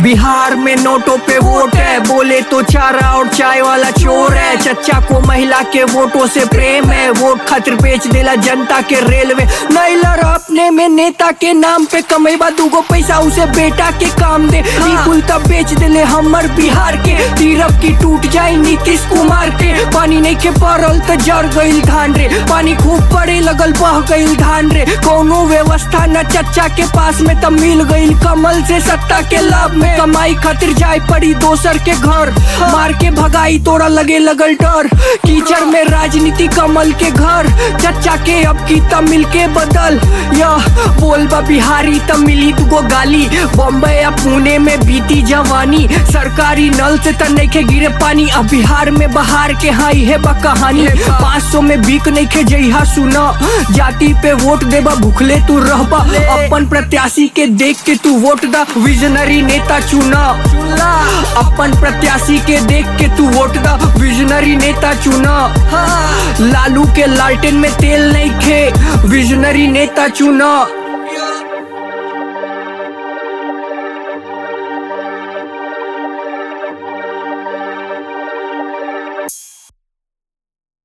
बिहार में नोटों पे वोट है बोले तो चारा और चाय वाला चोर है चच्चा को महिला के वोटों से प्रेम है वोट खातिर बेच देला जनता के रेलवे नहीं लड़ अपने में नेता के नाम पे कमेबा दूगो पैसा उसे बेटा के काम दे ई कुल तब बेच देले हमर बिहार के तीरफ की टूट जाई नीतीश कुमार के पानी नहीं के पड़ल त जर गईल धान रे पानी खूब पड़े लगल बह गईल धान रे कोनो व्यवस्था न चच्चा के पास में तब मिल गईल कमल से सत्ता के लाभ में कमाई खातिर जाए पड़ी दोसर के घर मार के भगाई तोरा लगे लगल डर कीचड़ में राजनीति कमल के घर चच्चा के अब की तब मिल के बदल यह बोल बा बिहारी तब मिली तुगो गाली बॉम्बे या पुणे में बीती जवानी सरकारी नल से त नइखे गिरे पानी अब बिहार में बहार के हाँ है बा कहानी पाँच सौ में बीक नइखे जइहा सुना जाति पे वोट देबा भूखले तू रहबा अपन प्रत्याशी के देख के तू वोट दा विजनरी नेता चुना अपन प्रत्याशी के देख के तू वोट दा विजनरी नेता चुना लालू के लालटेन में तेल नहीं खे विजनरी नेता चुना